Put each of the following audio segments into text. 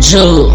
Joe,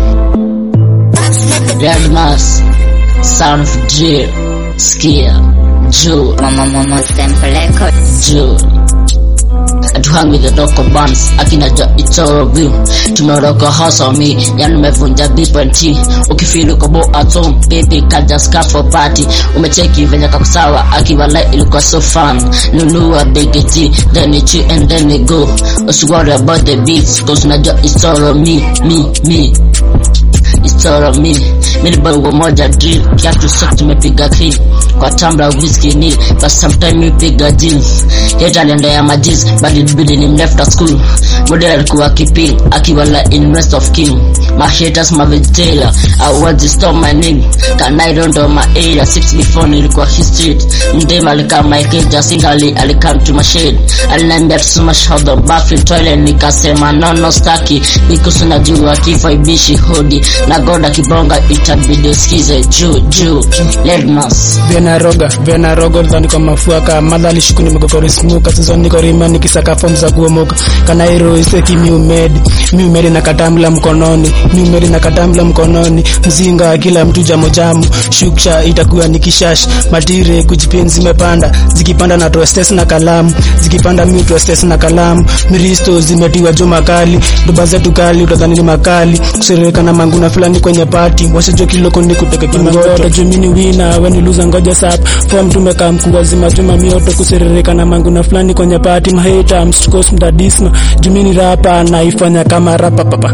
Red Mass, Son of Jill, Skia, Joe, Mama Mama Stempeleko Joe. Atuhang with the local bands, akina jo it's all view. Tumeroka hustle me, yani umevunja B20. Ukifeel uko bo at home, baby can just come for party. Umecheki venye kakusawa, akiwa like ilikuwa so fun. Nunua big T, then it chill and then it go. Don't worry about the beats, cause unajua it's all on me, me, me. It's all on me. Mimi bongo moja drill, kiatu soft tumepiga clean. Kwa tambla whisky ni, but sometime we piga jeans. Yeta alienda ya majiz, but ilibidi ni left at school. Model alikuwa kipin, akiwa la in rest of king. My haters, my vegetarian, I want to stop my name. Can I run down my area, six before nilikuwa history. Mdema alikaa my cage, singali alikam to my shade. Aliniambia to smash out the bathroom toilet, nikasema no no staki. Because unajua kifo ibishi hodi. Na goda kibonga itabidi usikize juu juu. Ledmas. Vena roga, vena rogo dhani kwa mafuaka Madha alishuku nimegokori smuka Sasa niko rima nikisaka form za kuomoka Kanairo iseki miumedi Miumedi na katamla mkononi Miumedi na katamla mkononi Mzinga kila mtu jamo jamu Shuksha itakuwa ni kishash Matire kujipin zimepanda Zikipanda na trostes na kalamu Zikipanda mi trostes na kalamu Miristo zimetiwa juma kali Doba zetu kali utadhani ni makali Kusereka na manguna fulani kwenye pati Wasijua kiloko ni kuteke kimangoto Jumini wina weni luza ngoja sap Form tumeka mkuu wazima juma mioto Kuserereka na manguna fulani kwenye pati Maheta mstukos mdadisma Jumini rapa naifanya kama rapa papa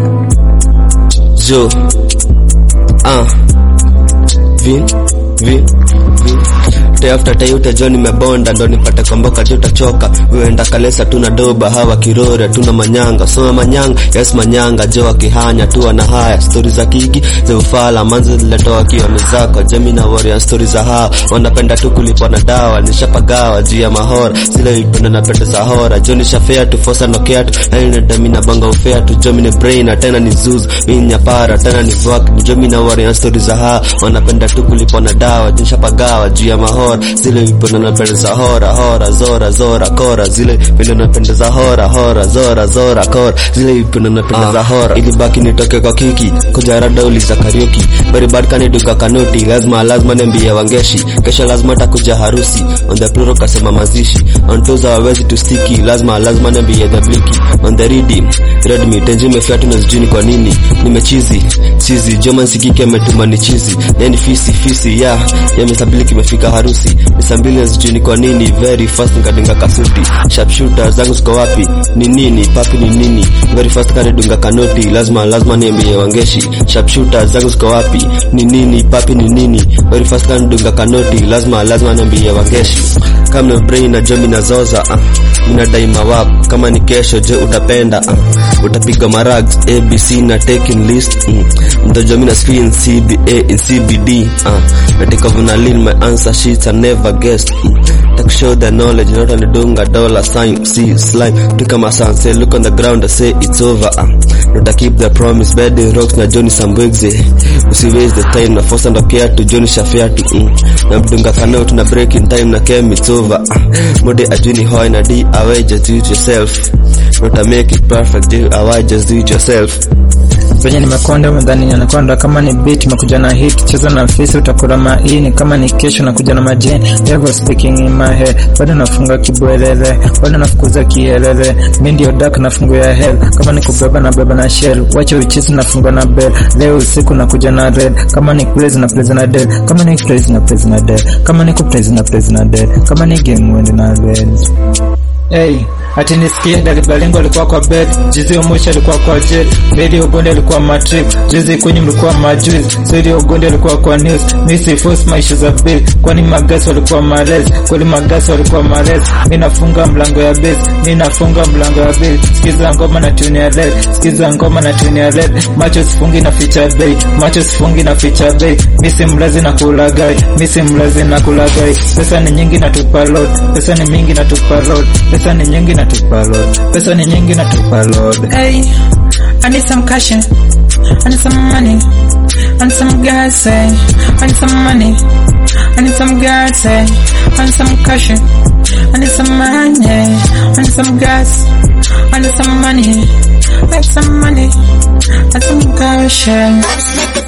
Jo ah Vin Vin Vin Day after day utajua nimebonda ndo nipate komboka tu utachoka uenda kalesa tuna doba hawa kirore tuna manyanga soma manyanga yes manyanga jo akihanya tu na haya stori za kiki za ufala manzi ziletoa kioni zako jemi na warrior stori za hawa wanapenda tu kulipwa na dawa nishapagawa juu ya mahora zile ipenda na pende za hora jo nishafea tu fosa nokea tu yani dami na banga ufea tu jo mini brain na tena ni zuzu mimi nyapara tena ni vak ni jo mimi na warrior stori za hawa wanapenda tu kulipwa na dawa nishapagawa juu ya mahora zile vipenda napendeza hora hora zora zora kora zile vile napendeza hora hora zora zora kora zile vipenda napendeza hora ili baki nitoke kwa kiki kuja rada uliza karaoke very bad kani duka kanoti lazima lazima niambie wangeshi kesho lazima takuja harusi on the plural kasema mazishi on toes hawezi tu sticky lazima lazima niambie the bliki on the reading read me tenje mefiatu na sijui ni kwa nini nimechizi chizi joma sikike ametuma ni chizi yani fisi fisi ya yamesabiliki imefika harusi nisambili sijui ni kwa nini very fast nikadunga kasuti sharpshooter zangu ziko wapi ni nini papi ni nini very fast kadunga kanoti lazima lazima niambie wangeshi sharpshooter zangu ziko wapi ni nini papi ni nini very fast kadunga kanoti lazima lazima niambie wangeshi kama na brain na jomi na zoza uh, inadai mawap kama ni kesho je utapenda uh, utapiga marags abc na taking list mm. mtajomi na screen cba in cbd uh, natika vunalin my answer sheets I never guessed mm. tak show the knowledge not only dunga dollar sign see slime took my son say look on the ground I say it's over uh, not I keep the promise bedding rocks na Johnny Sambwegze usiwaste the time na force ndo kiatu Johnny Shafiatu mm. na mdunga kanao tuna break in time na kem it's over uh, mode ajuni hoi na d away just do it yourself not I make it perfect do away just do it yourself venye nimekonda umedhani anakonda kama ni beat umekuja na hit cheza na fisi utakula maini kama ni kesho nakuja na majeni devil speaking in my head bado nafunga kibwelele bado nafukuza kielele mi ndio dark nafungu ya hell kama ni kubeba na beba na shell wacha uchizi nafunga na bell leo usiku nakuja na red kama ni praise na praise na dead kama ni praise na praise na dead kama ni kupraise na praise na dead kama ni game wende na red Hey, ati nisikie Dalibalingo alikuwa kwa bed, Jizi Omoshi alikuwa kwa jet, Bedi Ogonde alikuwa matrip, Jizi Kunyi mlikuwa majuiz, Sidi Ogonde alikuwa kwa news, Misi force maisha za bill, kwani magasi walikuwa marez, kweli magasi walikuwa marez, mi nafunga mlango ya base, mi nafunga mlango ya bill, sikiza ngoma na tune ya red, sikiza ngoma na tune ya red, macho sifungi na ficha bay, macho sifungi na ficha bay, misi mlazi na kulagai, misi mlazi na kulagai, pesa ni nyingi na tupa load, pesa ni mingi na tupa load, pesa ni nyingi na tupa load, pesa ni nyingi na tupa load. Hey, I need some cash. I need some money. I need some gas. Say, I need some money. I need some gas. Say, I need some cash. I need some money. I need some gas. I need some money. I need some money. I need some cash.